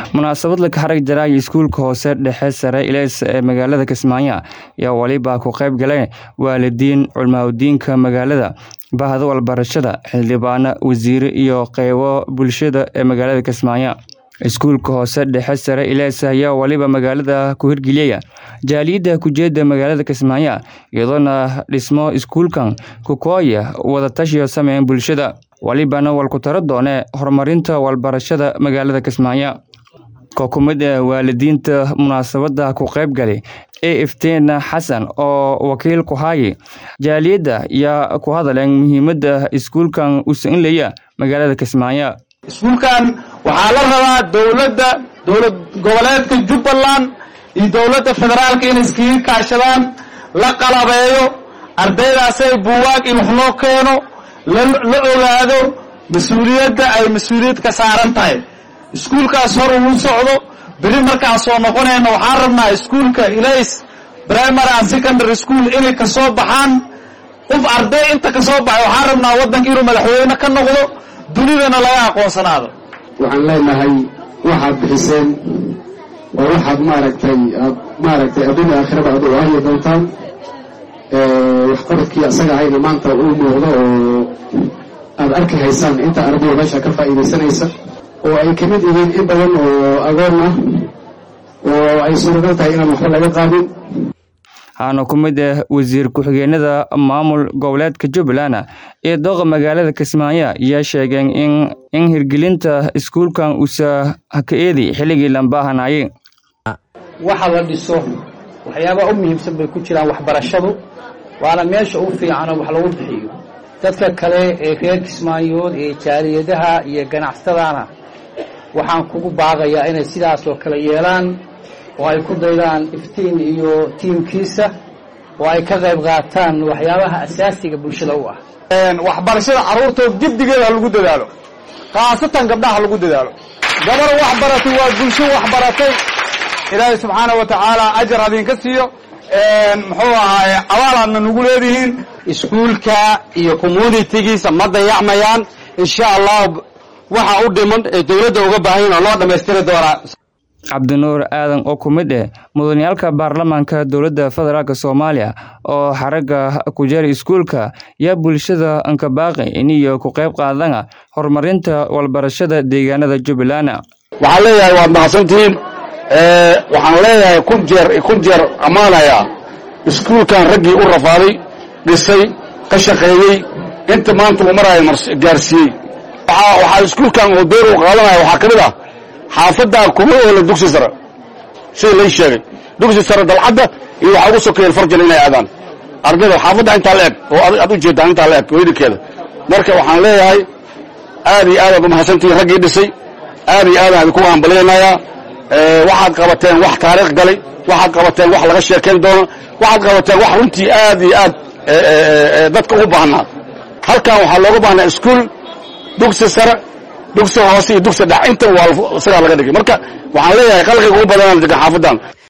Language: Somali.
munaasabad laka xarag jaraayo iskuulka hoose dhexe sare ileys ee magaalada kismaayo ayaa weliba ku qayb galeen waalidiin culmaaudiinka magaalada bahda walbarashada xildhibaano wasiire iyo qeybo bulshada ee magaalada kismaayo iskuulka hoose dhexe sare ileys ayaa weliba magaalada ku hirgeliyaya jaaliyadda kujeeda magaalada kismaayo iyadoona dhismo iskuulkan kukooya wadatashiyo sameyn bulshada welibana walku taro doone horumarinta walbarashada magaalada kismaayo kookumida waalidiinta munaasabada ku qayb galay e iftiin xasan oo wakiil ku haaye jaaliyadda yaa ku hadaleen muhiimada iskuulkan u sainlaya magaalada kismaayo iskuulkan waxaa la rabaa dowladda dowlad goboleedka jubbaland iyo dowladda federaalka inay iskaga kaashadaan la qalabeeyo ardaydaasay buugaag in wax loo keeno la ogaado mas-uuliyadda ay mas-uuliyad ka saaran tahay iskuulkaas hor uu socdo beri markaan soo noqonayna waxaan rabnaa iskuulka ilays primary and secondary school inay kasoo baxaan qof arday inta kasoo baxay waxaan rabnaa waddanka inuu madaxweyne ka noqdo dunidana laga aqoonsanaado waxaan leenahay waxaad bixiseen oo waxaad maaragtay aad maaragtay adduunya aakhiraba aad u ahyi doontaan waxqabadkii asaga ahayna maanta uu muuqdo oo aad arki haysaan inta ardayda meesha ka faa'iidaysanaysa oo ay ka mid yihiin in badan oo agoon ah oo ay suuragal tahay inaan waxba laga qaadin waxaana ku mid ah wasiir ku-xigeenada maamul goboleedka jubbaland ee dooqa magaalada kismaayo ayaa sheegeen in in hirgelinta iskuulkan uusa haka eedi xilligii lambaahanayay waxa la dhiso waxyaabaha u muhiimsan bay ku jiraan waxbarashadu waana meesha ugu fiicanoo wax lagu bixiyo dadka kale ee reer kismaayood ee jaaliyadaha iyo ganacsatadana waxaan kugu baaqayaa inay sidaas oo kale yeelaan oo ay ku daydaan iftiin iyo tiimkiisa oo ay ka qayb qaataan waxyaabaha asaasiga bulshada u ah waxbarashada carruurtood jiddigeeda ha lagu dadaalo khaasatan gabdhaha ha lagu dadaalo gabar wax baratay waa bulsho wax baratay ilaahay subxaana wa tacaala ajar hadinka siiyo muxuu ahaaye abaalaadna nagu leedihiin iskuulka iyo communitigiisa ma dayacmayaan insha allah waxa u dhiman ee dowladda uga baahan oo loo dhammaystiri doonaa cabdinuur aadan oo ku mid ah mudaniyaalka baarlamaanka dowladda federaalk soomaaliya oo xaragga ku jara iskuulka yaa bulshada ankabaaqi iniyo ku qayb qaadana horumarinta walbarashada deegaanada jubbaland waxaan leeyahay waad mahadsantihiin waxaan leeyahay kun jeer kun jeer ammaanayaa iskuulkan raggii u rafaaday dhisay ka shaqeeyey inta maanta uu maraayo gaarsiiyey waxaa iskuulkan oo door uu qaadanaya waxaa ka mid ah xaafaddaa kuma oola dugsi sare sida lay sheegay dugsi sare dalcadda iyo waxaa ugu sokeeyeen farjal inay aadaan ardayda xaafadda intaa la eg oo aad u jeedaan intaa la eg weydinkeeda marka waxaan leeyahay aad iyo aadaad umahadsantihiin raggii dhisay aad iyo aadaan idinku hambalyaynayaa waxaad qabateen wax taariikh galay waxaad qabateen wax laga sheekayn doono waxaad qabateen wax runtii aad iyo aad dadka ugu baahnaa halkan waxaa looga baahnaa iskuul dugsi sare dugsi hoose iyo dugsi dhex inta waa sigaa laga dhigay marka waxaan leeyahay qalqiga ugu badanaan degan xaafadan